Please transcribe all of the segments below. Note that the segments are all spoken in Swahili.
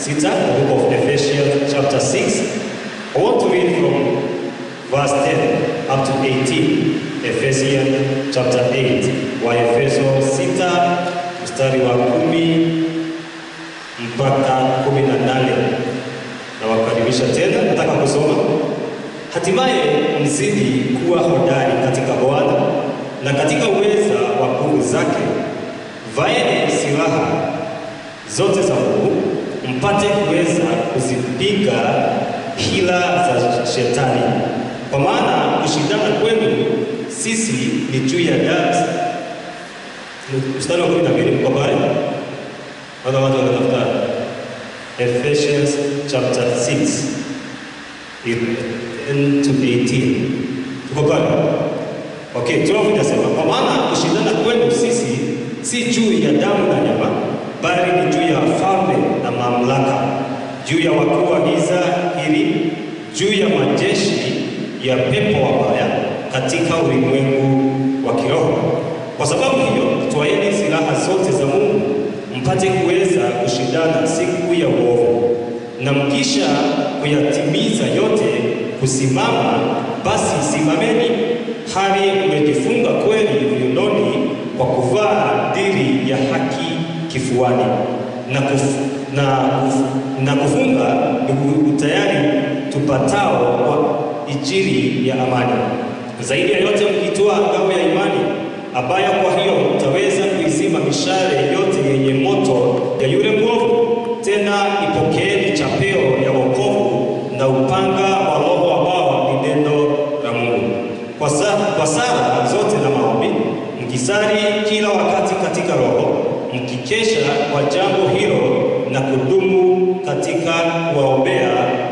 sita, the book of Ephesians chapter 6. I want to read from verse 10 up to 18. Ephesians chapter 8. Waefeso 6 mstari wa kumi mpaka kumi na nane. Nawakaribisha tena, nataka kusoma. Hatimaye mzidi kuwa hodari katika Bwana na katika uweza wa nguvu zake, vaeni silaha zote za Mungu mpate kuweza kuzipiga hila za shetani, kwa maana kushindana kwenu sisi ni juu ya damu. Mstari wa kumi na mbili mko pale, wana watu wanatafuta Ephesians chapter 6 10 to 18 tuko pale. Okay, 12 inasema kwa maana kushindana kwenu sisi si juu ya damu na nyama, bali ni juu ya falme na mamlaka, juu ya wakuu wa giza hili, juu ya majeshi ya pepo wabaya katika ulimwengu wa kiroho. Kwa sababu hiyo, twaeni silaha zote za Mungu mpate kuweza kushindana siku ya uovu, na mkisha kuyatimiza yote kusimama, basi simameni hali mmejifunga kweli viunoni kwa kuvaa diri ya haki kifuani na, kuf, na, kuf, na kufunga miguu tayari tupatao kwa ijiri ya amani. Zaidi ya yote mkitoa ngao ya imani, ambayo kwa hiyo mtaweza kuizima mishale yote yenye moto ya yule mwovu. Tena ipokeeni chapeo ya wokovu na upanga wa Roho ambao ni neno la Mungu kwa, sa, kwa sala zote na maombi mkisali kila wakati katika Roho, mkikesha kwa jambo hilo na kudumu katika kuwaombea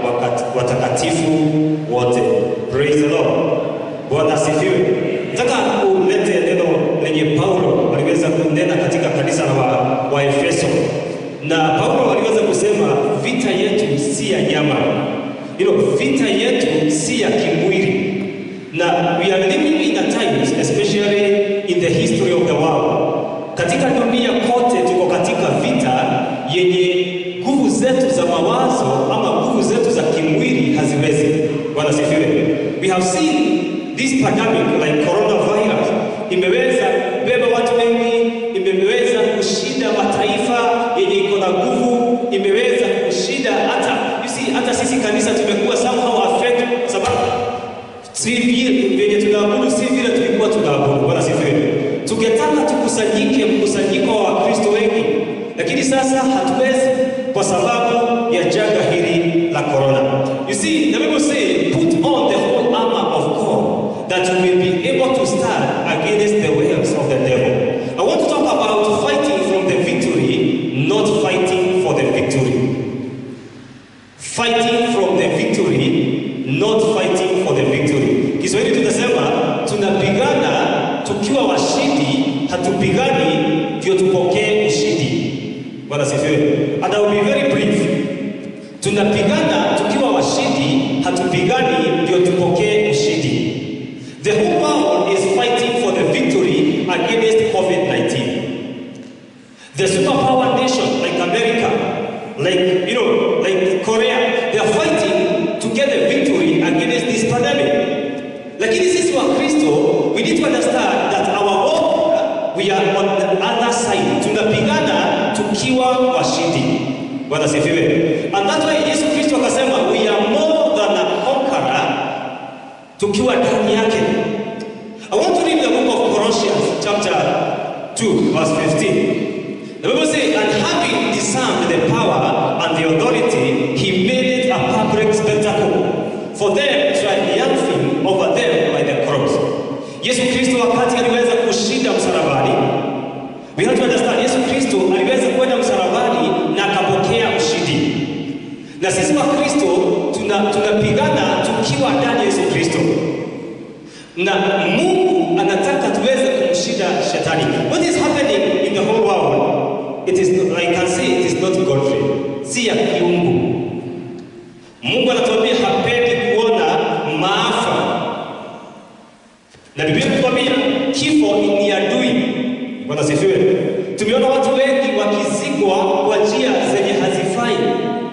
watakatifu wote. Praise the Lord. Bwana asifiwe. Nataka ulete neno lenye Paulo aliweza kunena katika kanisa la Waefeso wa na Paulo aliweza kusema vita yetu si ya nyama, hilo vita yetu si ya kimwili na we are living in a times especially in the history of the world. Katika dunia kote tuko katika vita yenye nguvu zetu za mawazo ama nguvu zetu za kimwili haziwezi. Bwana sifiwe. We have seen this pandemic like coronavirus imeweza beba watu wengi, imeweza kushinda mataifa yenye iko na nguvu, imeweza kushinda hata you see, hata sisi kanisa tumekuwa somehow affected sababu si vile venye tunaabudu si vile tulikuwa tunaabudu. Bwana sifiwe. Tungetaka tukusanyike mkusanyiko wa Wakristo wengi, lakini sasa hatuwezi kwa sababu ya janga hili la corona. You see, the Bible say put on the whole armor of God that you may be able to stand against the wiles of the devil. I want to talk about fighting from the victory, not fighting for the victory. Fighting from the victory, not fighting for the victory. Kiswahili tunasema tunapigana tukiwa washindi, hatupigani ndio tupokee ushindi. Bwana sifiwe. And I will be very brief. Tunapigana tukiwa washindi, hatupigani ndio tupokee ushindi. The whole world is fighting for the victory against COVID-19. The superpower nation like America, like you know, like Korea, they are fighting to get the victory against this pandemic. Lakini sisi wa Kristo, we need to understand that our war, we are on the other side. Tunapigana tukiwa washindi. Bwana sifiwe. And that's why Yesu Kristo akasema we are more than a conqueror tukiwa ndani yake. I want to read the book of Colossians chapter 2 verse 15. The Bible says, and having disarmed the power and the authority, he made it a public spectacle for them triumphing over them by the cross. Yesu Kristo wakati aliweza kushinda msalabani, we have to understand, Yesu Kristo aliweza kwenda msalabani na akapokea ushindi. Na sisi wa Kristo tunapigana tuna tukiwa ndani ya Yesu Kristo, na Mungu anataka tuweze kumshinda shetani. What is happening in the whole world? It is I can say it is not Godfrey, si ya kiungu. Mungu anatuambia hapendi kuona maafa, na Biblia inatuambia kifo ni adui. Bwana sifiwe. Tumeona watu wengi wakizikwa kwa njia zenye hazifai.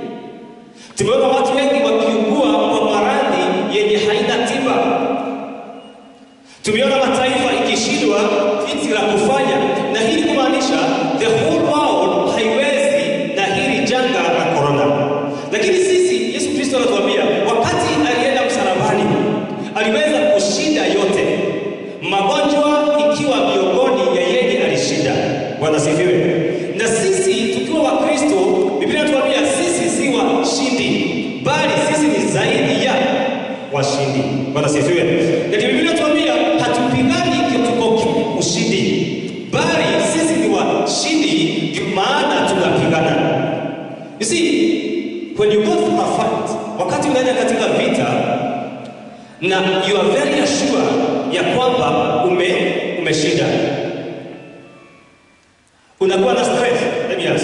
Tumeona watu wengi wakiugua kwa maradhi yenye haina tiba. Tumeona mataifa ikishindwa jinsi la kufanya, na hii kumaanisha the whole world haiwezi na hili janga la corona. Lakini sisi, Yesu Kristo anatuambia wakati alienda msalabani, aliweza kushinda yote, magonjwa ikiwa miongoni ya yeye alishinda. Bwana sifiwe. Na sisi tukiwa Wakristo, Biblia inatuambia sisi si washindi, bali sisi ni zaidi ya washindi. Bwana sifiwe. Na Biblia inatuambia hatupigani tuko ushindi, bali sisi ni washindi, ndio maana tunapigana. You see, when you go through a fight, wakati unaenda katika vita na you are very sure ya kwamba ume umeshinda, unakuwa na stress. Let me ask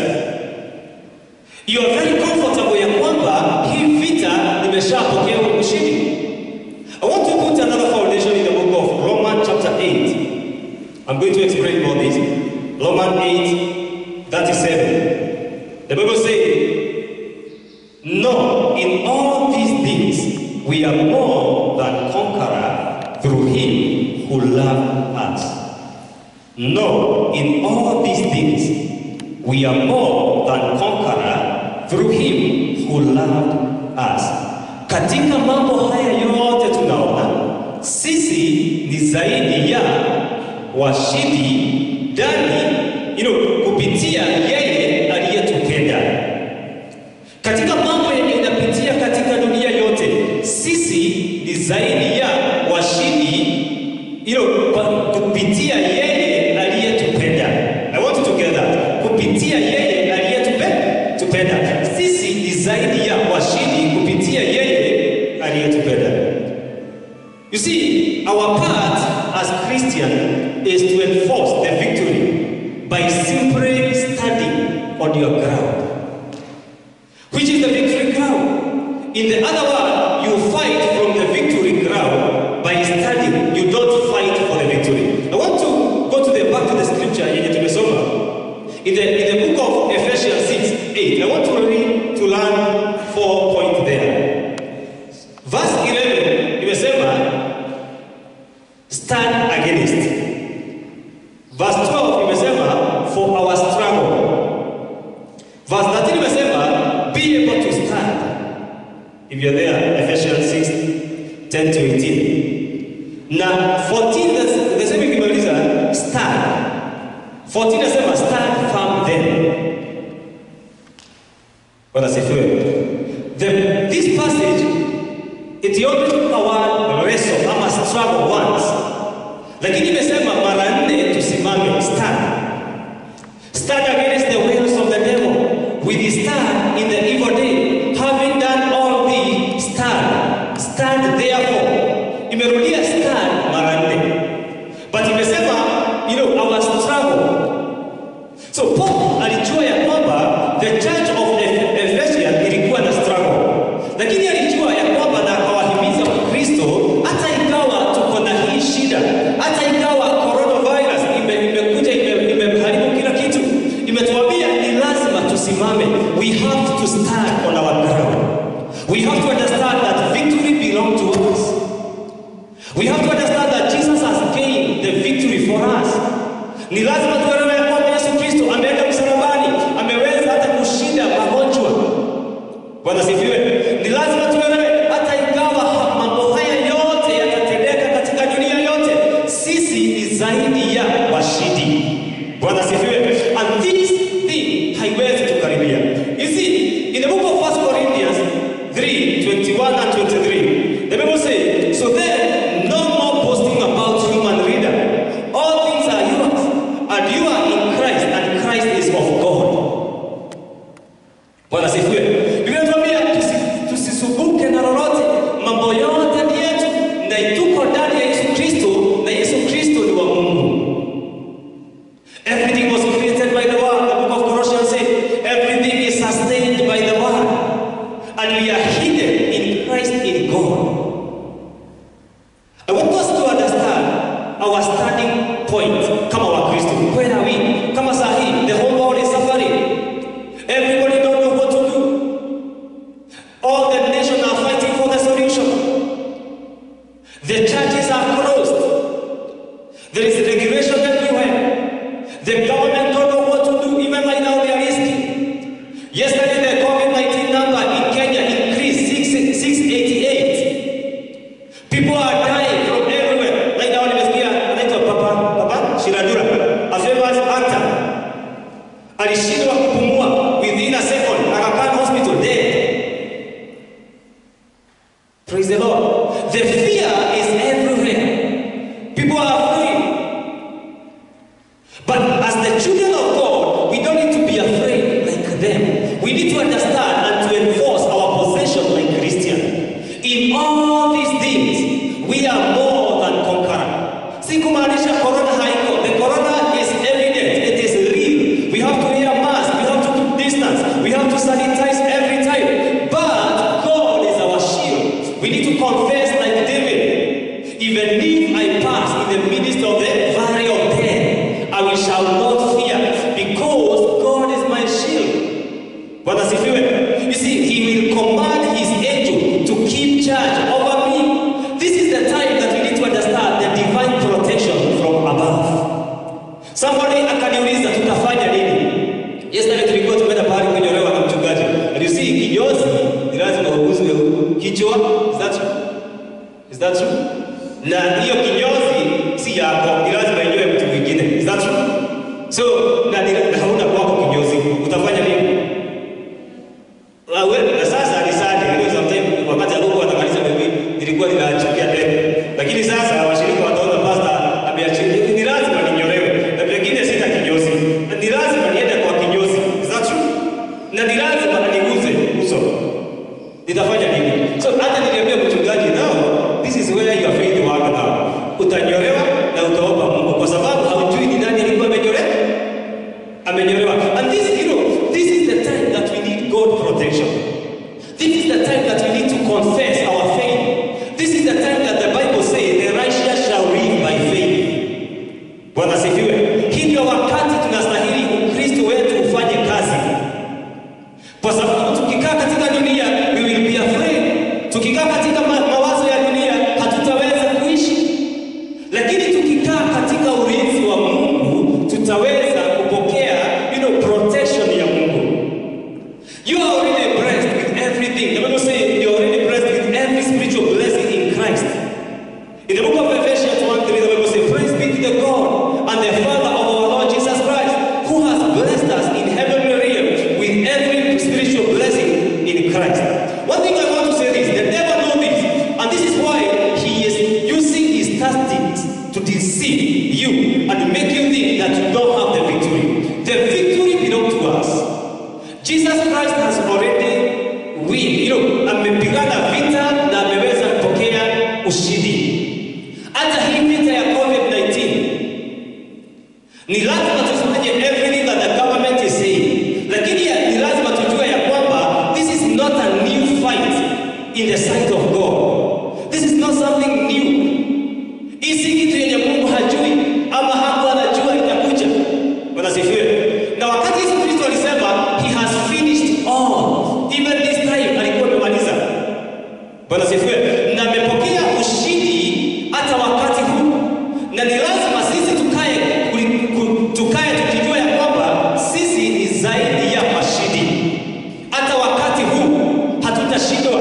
you are very comfortable ya kwamba hii vita nimeshapokea ushindi. I want to put another foundation in the book of Romans chapter 8. I'm going to explain more this. Romans 8, 37. The Bible says, No, in all these things we are more than conqueror through him who loved us. No, in all these things we are more than conqueror through him who loved us. Katika mambo haya yote tunaona sisi ni zaidi ya washindi ndani you know, kupitia yeye aliyetupenda. Katika mambo yenye inapitia katika dunia yote, sisi ni zaidi ya washindi you know, kwa kupitia yeye aliyetupenda. I want you to get that. Kupitia yeye aliyetupenda, sisi ni zaidi ya washindi kupitia yeye aliyetupenda. You see, our part as Christian is to enforce the victory by simply standing on your ground. Which is the victory ground? In the other word, you fight from the victory ground by standing. You don't fight for the victory. I want to go to the back to the scripture yenye tumesoma. In the, in the book of Ephesians 6, 8, I want to read to learn four points there. Verse 11, imesema stand against. Verse 12 imesema for our struggle. Verse 13 imesema be able to stand. If you're there, Ephesians 6, 10 to 18. Na 14 the- the same ikimaliza stand. 14 nasema stand firm then. Bwana sifiwe. The, this passage it only took a word wrestle ama struggle once, lakini imesema mara nne tusimame, stand. Stand against the wills of the devil. Withstand in the evil day. Having done all these, stand. Stand therefore. Imerudia stand mara nne. But imesema, you know, our struggle. So Paul alijua ya kwamba the church of Eph- Ephesians ilikuwa na struggle. Lakini alijua ya kwamba na akawahimiza Wakristo hata ikawa tuko na hii shida, hata ikawa coronavirus ime- imekuja ime- imeharibu kila kitu, imetuambia ni lazima tusimame. We have to stand on our ground. We have to understand that victory belongs to us. We have to understand that Jesus has gained the victory for us. Ni lazima tuelewe ya kwamba Yesu Kristo ameenda msalabani, ameweza hata kushinda magonjwa. Bwana sifiwe. Ni lazima tuelewe hata ingawa ha- mambo haya yote yatatendeka katika dunia yote, sisi ni zaidi ya washindi. Bwana sifiwe. And this thing haiwezi tukaribia. You see, in the book of 1 Corinthians 3, 21 and 23, the Bible says, So then, no more boasting about human leader. All things are yours, and you are in Christ, and Christ is of God. Bwana sifiwe. Biblia inatuambia tusi- tusisumbuke alishindwa kupumua within a second, Aga Khan hospital dead. Praise the Lord. The fear is everywhere. People are afraid. But as the children of God, we don't need to be afraid like them. We need to understand and to enforce our possession like Christian. In all these things, we are more than conqueror. Si kumaanisha corona haiko. The corona is evident. It is real. We have to wear mask. We have to keep distance. We have to sanitize every time. But God is our shield. We need to confess like David. Even if I pass in the midst of the valley of death, I will shall not fear, because God is my shield. Bwana sifiwe. You see, He will command His angel to keep charge over me. This is the time that we need to understand the divine protection from above. Somebody akaniuliza tutafanya nini? Yesterday tulikuwa tumeenda pahali kunyolewa na mchungaji. And you see, kinyozi ni lazima uguzwe kichwa. Is that true? Is that true? Na hiyo kinyozi si yako, ni lazima inyoe mtu mwingine. Is that true? So, na, ni- na hauna kwako kinyozi, utafanya nini? Ah, we- Na sasa ni sadi, ndio sometimes wakati ambapo watamaliza mimi nilikuwa ninachukia demu. Lakini sasa washirika wataona pastor ameachilia ni lazima ninyolewe. Na pengine sita kinyozi. Na Ni lazima niende kwa kinyozi. Is that true? Na ni lazima niguze uso. Nitafanya nini? So hata niliambia mchungaji nao, this is where your faith work now. Utanyolewa na utaomba Mungu kwa sababu haujui ni nani alikuwa amenyolewa. Amenyolewa. And this, you know, this is the time that we need God protection. This is the time that we need to confess our faith. This is the time that the Bible says the righteous shall live by faith. Bwana sifiwe. Hii ndio wakati tunastahili Ukristo wetu ufanye kazi. Kwa sababu tukikaa katika dunia we will be afraid. Tukikaa katika ma- mawazo ya dunia hatutaweza kuishi, lakini tukikaa katika ulinzi wa Mungu tutaweza kupokea you know, protection ya Mungu. You are already blessed with everything. The Bible says you are already blessed with every spiritual blessing in Christ. In the book of Ephesians 1 3, the Bible says, Praise be to the God and the Father of our Lord Jesus Christ, who has blessed us in heavenly realms with every spiritual blessing in Christ. One thing I want to say is the devil knows this, and this is why he is using his tactics to deceive you and make you think that you don't have the victory. The victory belongs to us. Jesus Christ has already win. You know, amepigana vita na ameweza kupokea ushindi. Hata hii vita ya COVID-19 ni lazima tufanye everything that the government is saying, lakini ya- ni lazima tujue ya kwamba this is not a new fight in the sight of God. This is not something new. Hii si kitu yenye Mungu hajui ama hapo anajua itakuja. Bwana sifiwe. Na wakati Yesu Kristo alisema he has finished all, even this time alikuwa amemaliza. Bwana sifiwe. Na amepokea ushindi hata wakati huu, na ni lazima sisi tukae kuli- ku- tukae tukijua ya kwamba sisi ni zaidi ya washindi. Hata wakati huu hatutashindwa.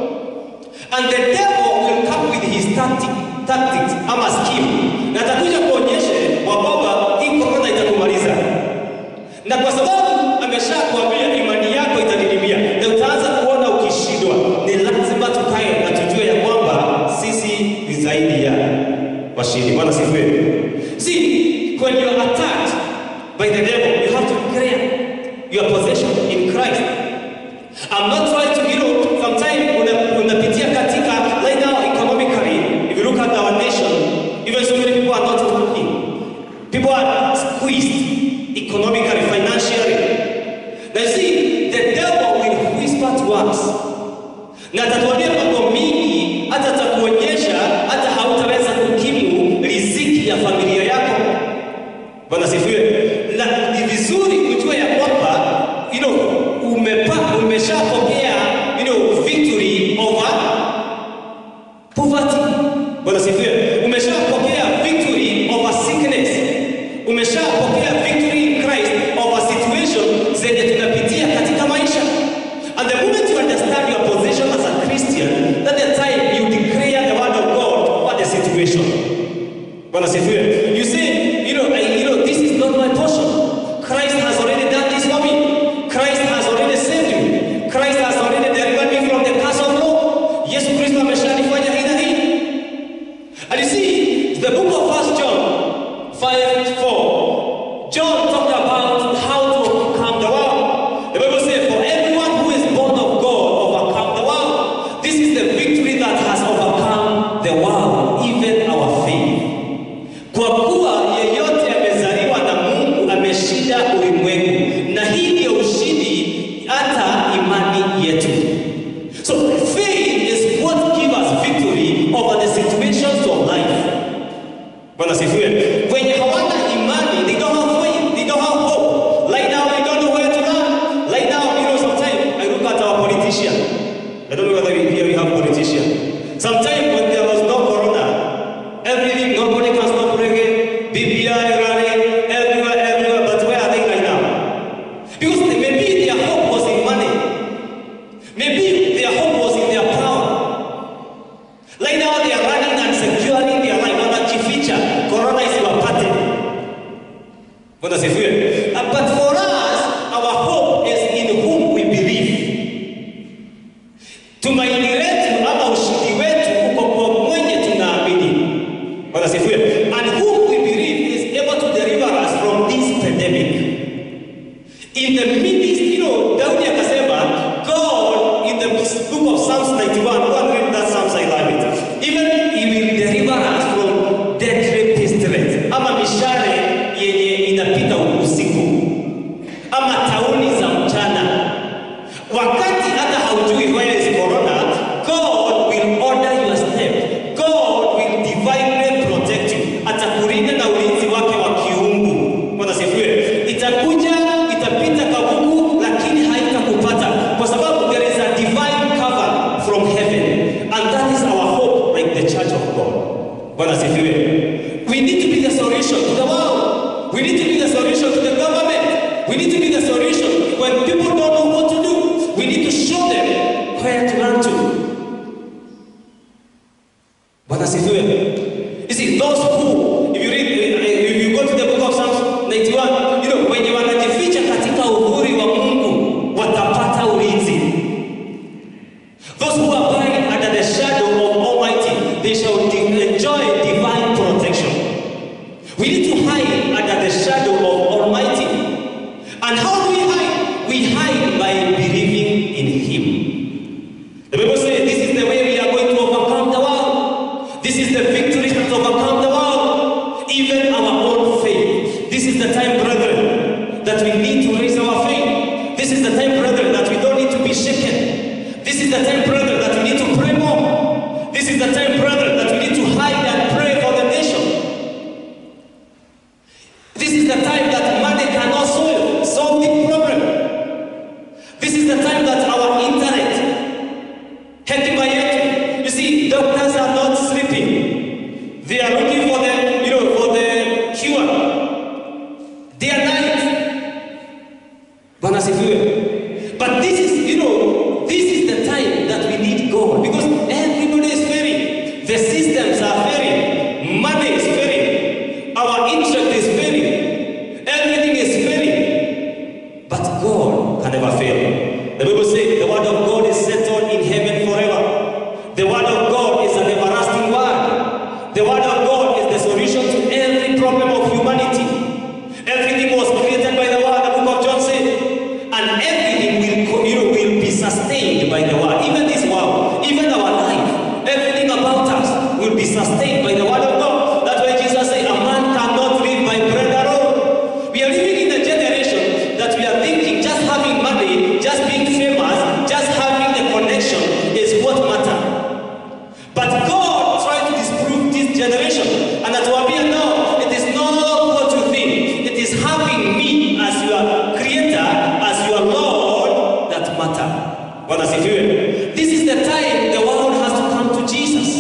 And the devil will come with his tactic, tactics ama scheme. Na atakuja kuonyeshe wa kwamba hii corona itakumaliza. Na kwa sababu ameshakuambia imani yako itadidimia na utaanza kuona ukishindwa, ni lazima tukae na tujue ya kwamba sisi ni zaidi ya washindi. Bwana sifiwe. See, when you are attacked by the devil, you have to declare your possession in Christ. I'm not trying to, you know, sometimes una- unapitia katika right now economically, if you look at our nation, even so many people are not working. People are squeezed economically, financially. Now you see, the devil will whisper to us. Na atatuambia mambo mingi, hata atakuonyesha hata hautaweza kukimu riziki ya familia yako. Bwana sifiwe. Na ni vizuri kujua ya kwamba you know, umepa, umeshapokea you know, victory over poverty. Bwana sifiwe. Umeshapokea victory over sickness. Umeshapokea victory in Christ over situation zenye tunapitia katika maisha. And the moment you understand your position as a Christian, that the time you declare the word of God over the situation. Bwana sifiwe. You say, you know, I, you know, this is not my portion. Christ has already done Bwana asifiwe. Uh, But for us, our hope is in whom we believe. Tumaini letu ama ushindi wetu uko kwa mwenye tunaamini. Bwana asifiwe. And whom we believe is able to deliver us from this pandemic. In the midst, you know, Daudi akasema, God in the book of Psalms 91, go and read that Psalms, I love it. Even he will deliver us from deadly pestilence, ama mishale yenye inapita usiku, ama tauni za mchana. Wakati hata haujui where is corona, God will order your step. God will divinely protect you. Atakulinda na ulinzi wake wa kiungu. Bwana sifiwe. Itakuja, itapita kabugu, lakini haitakupata kwa sababu there is a divine cover from heaven and that is our hope like the church of God. Bwana sifiwe. We need to be the solution to the world. We need to be the solution to the government. We need to be the solution when people don't know what to do. We need to show them where to run to. Bwana sifiwe. You see, those who, if you read, if you go to the book of Psalms 91, you know, wenye wanajificha katika uhuri wa Mungu watapata ulinzi. Those who abide under the shadow of Almighty, they shall di- enjoy divine protection. We need to hide under the shadow of Almighty. And how do we hide? We hide by believing in Him. The Bible says this is the way we are going to overcome the world. This is the victory that overcome the world. Even our own faith. This is the time, brethren, that we need to raise our faith. This is the time, brethren, that we don't need to be shaken. This is the time, brethren, that we need to pray more. This is the time, brethren, that we need to hide and pray for the nation. This is the time that money cannot solve, solve the problem. This is the time that our internet, hekima yetu, you see, doctors are not sleeping. They are looking for the, you know, for the cure. Day and night. Bwana sifiwe. But this is, you know, this is the time that we need God because everybody is failing. The systems are failing. Money is failing. Our interest is failing. Everything is failing. But God can never fail. The Bible says the word of God is settled in heaven forever. The word of God is an everlasting word. The word of God is the solution to every problem of humanity. Everything was created by the word, the book of John said. And everything will, co- you know, will be sustained by the word. Even this world, even our life, everything about us will be sustained by the word of God. That's why Jesus said, A man cannot live by bread alone. We are living in a generation that we are thinking just having money, just being famous, just having a connection is what matters. But God tried to disprove this generation. And that will be no, it is not what you think. It is having me as your creator, as your Lord that matter. Bwana sifiwe. This is the time the world has to come to Jesus.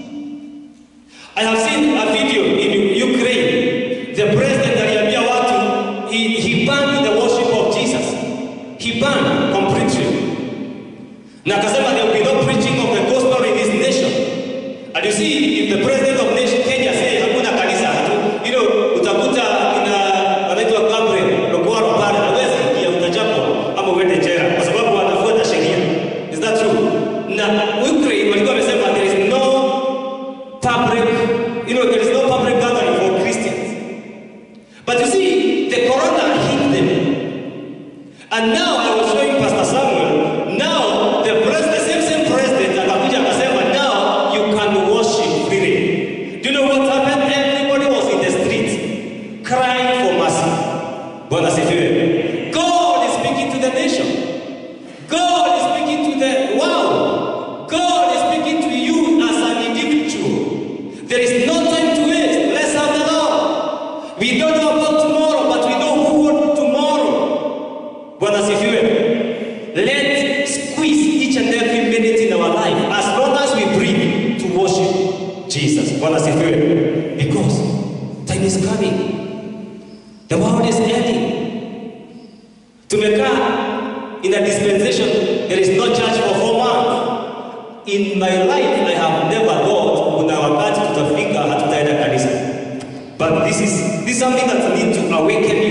I have seen a video in Ukraine. The president aliambia watu he, he banned the worship of Jesus. He banned completely. Na akasema there will be no preaching of the gospel in this nation. And you see, if the president of nation Kenya say hakuna kanisa hatu, you know, utakuta ina wanaitwa Gabriel Lokwaro pale hawezi ingia, utachapwa ama uende jela kwa sababu wanafuata sheria. Is that true? Na Ukraine walikuwa wamesema there is no public, you know, there is no public gathering for Christians. But you see, the corona hit them. And now I was showing Pastor Samuel, now the president, the same same president akakuja akasema now you can worship freely. Do you know what happened? Everybody was in the street crying for mercy. Bwana sifiwe. God is speaking to the nation. God is speaking to the world. God is speaking to you as an individual. There is no time to waste. Let's have the Lord. We don't know about tomorrow, but we know who won tomorrow. Bwana sifiwe. Let's squeeze each and every minute in our life as long as we breathe to worship Jesus. Bwana sifiwe. Because time is coming. The world is ending. Tumekaa in a dispensation, there is no church for four months. In my life, I have never thought kuna wakati tutafika hatutaenda kanisa. But this is this is something that needs to awaken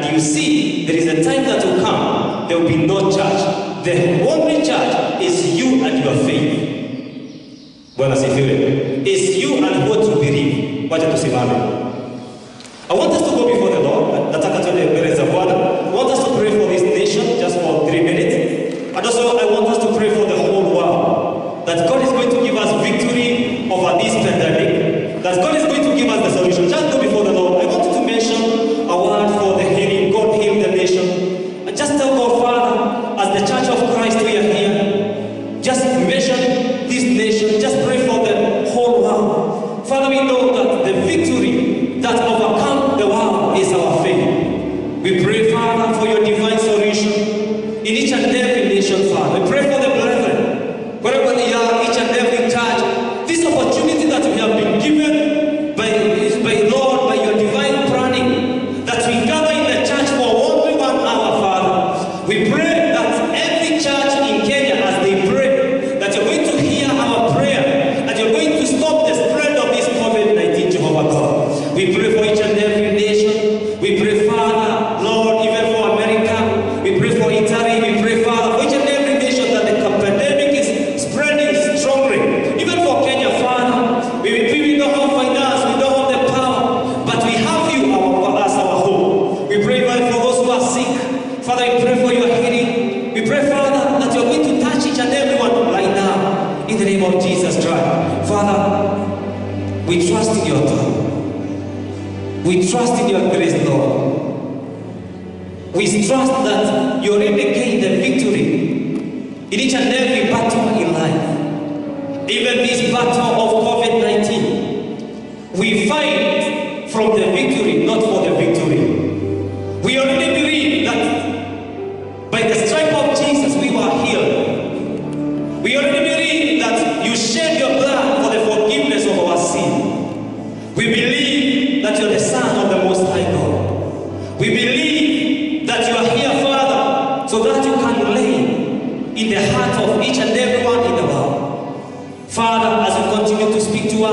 And you see, there is a time that will come, there will be no church. The only church is you and your faith. Bwana sifiwe. It's you and what you believe. Wacha tusimame. I want us to go before the Lord. Nataka tuende mbele za Bwana. I want us to pray for this nation just for three minutes. And also I want us to pray for the whole world. That God is going to give us victory over this pandemic. That God is going to give us the solution. Just go before the Lord. I want you to mention a word for the healing. God heal the nation. And just tell God, Father, as the church of Christ we are here. Just mention this nation. Just pray for the whole world. Father, we know that the victory that overcomes the world is our faith. We pray, Father, for your divine solution in each and every nation, Father. We pray for the brethren, wherever they are, each and every church. This opportunity that we have been given by, by Lord, by your divine planning, that we gather in the church for only one hour, Father. We pray that every church in Kenya, as they pray, that you're going to hear our prayer, that you're going to stop the spread of this COVID-19, Jehovah God. We pray for each and every nation. We pray, Father, Lord, even for America. We pray for Italy. We pray, Father, for each and every nation that the pandemic is spreading strongly. Even for Kenya, Father, we, we, we don't have finance, we don't have the power, but we have you our, as our hope. We pray, Father, for those who are sick. Father, we pray for your healing. We pray, Father, that you're going to touch each and everyone right now in the name of Jesus Christ. Father, we trust in your power. We trust in your grace, Lord. We trust that you already gained the victory in each and every battle in life. Even this battle of COVID 19, we fight from the victory, not for the victory. We already believe that by the stripe of Jesus we were healed. We already believe that you shed your blood for the forgiveness of our sin. We believe that you're the Son of the Most High God. We believe that you are here, Father, so that you can reign in the heart of each and everyone in the world. Father, as you continue to speak to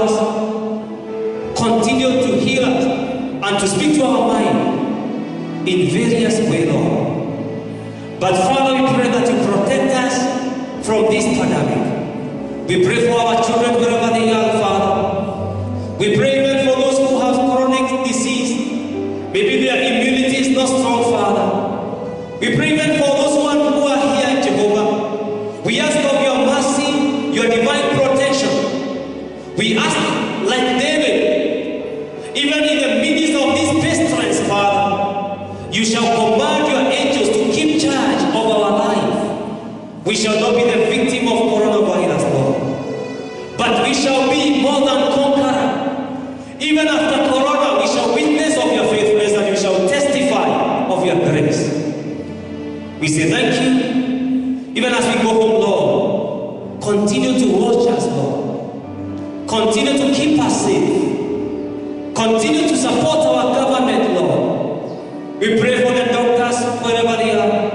us, continue to heal us and to speak to our mind in various ways, Lord. But Father, we pray that you protect us from this pandemic. We pray for our children wherever they are, Father. We pray even for those who have chronic disease. Maybe their immunity is not strong, Father. We pray even for those who are, who are here, Jehovah. We ask of your mercy, your divine protection. We ask, like David, even in the midst of this pestilence, Father, you shall command your angels to keep charge of our life. We shall not be the victim of coronavirus, Lord. But we shall be more than conqueror. Even after corona, we shall witness of your faithfulness and we shall testify of your grace. We say thank you. Even as we go home, Lord, continue to watch us, Lord. Continue to keep us safe. Continue to support our government, Lord. We pray for the doctors wherever they are.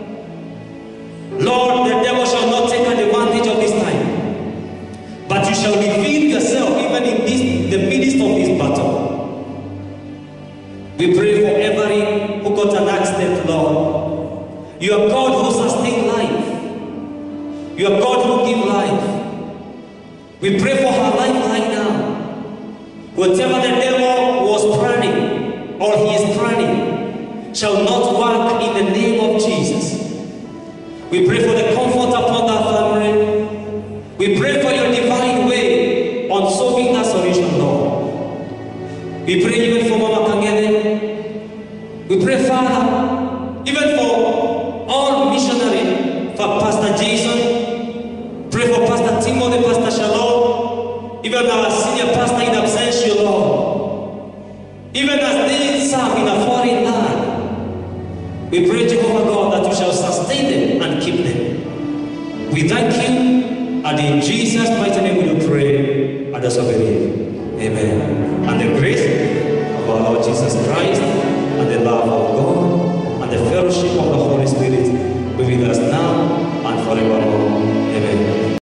Lord, the devil shall not take advantage of this time, but you shall reveal yourself even in this, the midst of this battle. We pray for every who got an accident, Lord. You are God who sustains life. You are God who gives life. We pray for her life right now. Whatever the devil was planning or he is planning shall not work in the name of Jesus. We pray for the comfort upon that family. We pray for your divine way on solving that solution, Lord. We pray even for Mama Kangele. We pray, Father, even for all missionary, for Pastor Jason. Pray for Pastor Timothy, Pastor Shalom, even our senior pastor in absentia, Lord. Even as they serve in a foreign land, we pray, Jehovah God, that you shall sustain them and keep them. We thank you, and in Jesus' mighty name we do pray, and also believe. Amen. And the grace of our Lord Jesus Christ, and the love of God, and the fellowship of the Holy Spirit be with us now